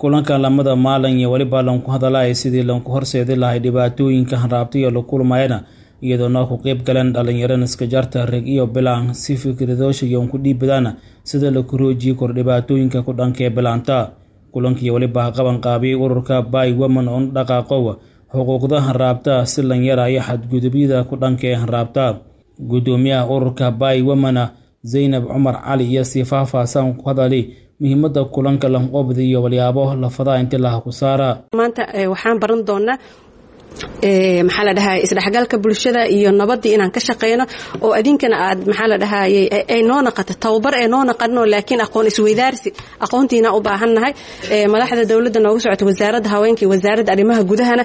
kulanka lamada maalin iyo weliba lanku hadalaya sidii lanku horseedi lahay dhibaatooyinka hanraabtaiyo la kulmayana iyadoona ku qeyb galeen dhalinyaro iskajarta reg iyo bilaan si fikradooshayon ku dhiibadaana sida la koroojiye kor dhibaatooyinka ku dhankee bilaanta kulankiiyo weliba qaban qaabiyey ururka bay woman on dhaqaaqow xuquuqda hanraabta si lan yaraayo xadgudubyada ku dhankee hanraabta guddoomiyaha ururka bay womana zaynab cumar cali iyo sii faahfaahsan ku hadali muhiimada kulanka lanqoobda iyo walyaabo lafadaa inti laha ku saara maanta waxaan baran doonaa maxaa la dhahay isdhexgalka bulshada iyo nabadii inaan ka shaqeyno oo adinkana aad maxaa la dhahay ay noo naqato tababar ee noo naqano laakiin aqoon isweydaarsi aqoontiina u baahannahay madaxda dowladda nooga socota wasaaradda haweenka iyo wasaaradda arrimaha gudahana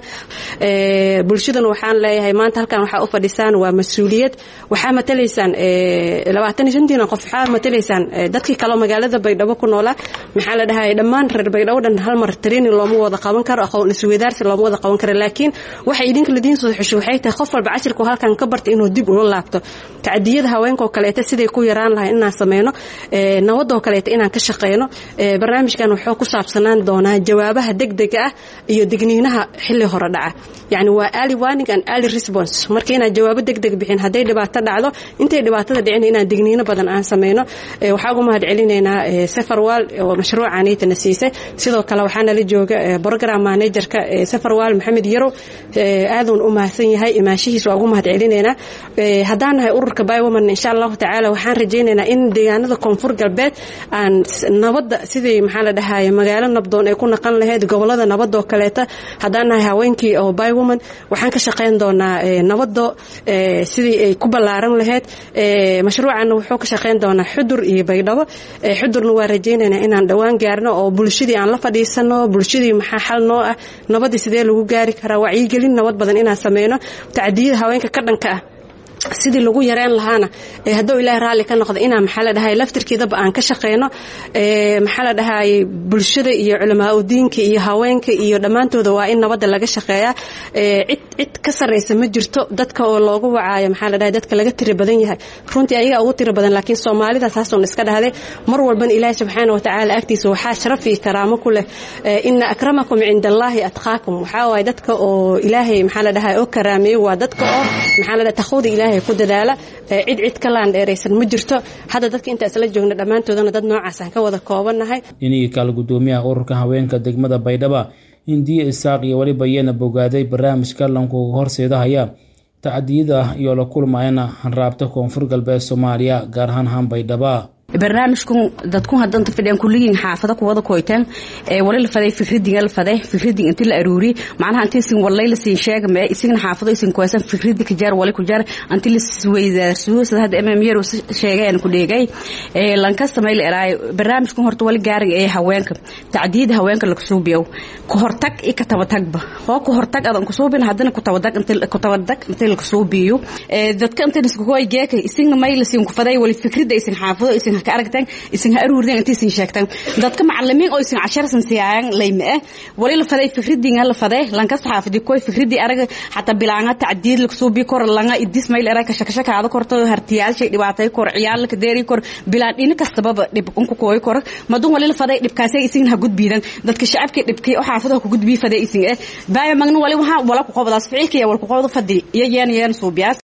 bulshadana waxaan leeyahay maanta halkan waxaa u fadhisaan waa mas-uuliyad waxaa matalaysaan labaatan iyo shantiina qof waxaa matalaysaan dadkii kaleo magaalada baydhabo ku noolaa maxaa la dhahay dhammaan reer baydhabo dhan hal mar training looma wada qaban karo aqoon isweydaarsi looma wada qaban karo laakiin waxay idinka ladiin soo xusho waxay tahay qof walba cashirku halkan ka bartay inuu dib ula laabto tacdiyada haweenkaoo kaleeta siday ku yaraan lahay inaan sameyno nabadoo kaleeta inaan ka shaqeyno barnaamijkan wuxuu ku saabsanaan doonaa jawaabaha degdega ah iyo digniinaha xilli hore dhaca yacni waa early warning and early response marka inaan jawaabo degdeg bixin hadday dhibaato dhacdo intay dhibaatada dhicin inaan digniino badan aan sameyno waxaa ugu mahad celinaynaa safarwal oo mashruucanitana siisay sidoo kale waxaa nala jooga program managerka safarwal maxamed yarow aadun u mahadsan yahay imaashihiis waa ugu mahad celinaynaa haddaan nahay ururka bywoman insha allahu tacaala waxaan rajaynaynaa in deegaanada koonfur galbeed aan nabadda sidii maxaa la dhahaye magaalo nabdoon ay ku naqan lahayd gobolada nabadoo kaleeta haddaan nahay haweenkii oo bywoman waxaan ka shaqayn doonaa nabado sidii ay ku ballaaran lahayd mashruucanna wuxuu ka shaqayn doonaa xudur iyo baydhabo xudurna waa rajaynaynaa inaan dhowaan gaarno oo bulshadii aan la fadhiisano bulshadii maxaa xal noo ah nabadii sidee lagu gaari karaa wacyigelin nabad badan inaan sameyno tacdiyada haweenka ka dhanka ah sidii lagu yareen lahaana hadduu ilaahay raalli ka noqdo inaan maxaa la dhahay laftirkeedaba aan ka shaqeyno maxaa la dhahay bulshada iyo culamaa udiinka iyo haweenka iyo dhammaantooda waa in nabadda laga shaqeeyaa cid cid ka sarreysa ma jirto dadka oo loogu wacaayo maxaa la dhahay dadka laga tiri badan yahay runtii ayagaa ugu tiri badan laakiin soomaalida saasoon iska dhahday mar walbana ilaahay subxaana wa tacaala agtiisa waxaa sharaf iyo karaamo ku leh ina akramakum cinda allaahi atqaakum waxaa waaye dadka oo ilaahay maxaa la dhahay oo karaameeyo waa dadka oo maxaa la dhahay takhwada ilaahay ku dadaala cid cid ka laandheeraysan ma jirto hadda dadka intaa isla joogna dhammaantoodana dad noocaasaan ka wada koobannahay inigii kaal guddoomiyaha ururka haweenka degmada baydhaba hindiye isaaq iyo weliba iyana bogaaday barnaamijka lankuga horseedahaya tacdiyada iyo la kulmayana hanraabta koonfur galbeed soomaaliya gaar ahaan haan baydhaba barnaamijkan dadku hadanta fadhiyaan kulligiin xaafada kuwada koytaan ee wali la faday fikradiga la faday fikradii intii la aruuri macnaha intii sin walay la siin sheega ma isigna xaafado isin kuwaysan fikradi ka jaar wali ku jaar intii la weydaarsuo sida hadda mm yar sheegeen ku dheegay ee lanka samayl eraay barnaamijkan horta wali gaarig ee haweenka tacdiid haweenka la kusuubiyo ku hortag iyo ka tabatagba oo ku hortag adan kusuubin haddana ku tabadag intii ku tabadag intii la kusuubiyo ee dadka intii isku koy geeka isigna mayl siin ku faday wali fikrada isin xaafado isin ka aragtaan isin ha aruurdeen intii isin sheegtaan dadka macallimiin oo isin cashar san siiyaan layma ah wali la faday fikradii la faday lanka saxaafadii koy fikradii araga xataa bilaanga tacdiid la kusoo bi kor langa idis mayl era ka shakashaka aad korto hartiyaal shay dhibaatay kor ciyaal ka deeri kor bilaan dhina kastaba dhib unku kooy kor madun wali la faday dhibkaasay isin ha gudbiidan dadka shacabka dhibkii oo xaafadaha ku gudbii faday isin ah baaya magna wali waxa wala ku qobadaas ficilkii wala ku qobada fadii iyo yeen yeen suubiyaas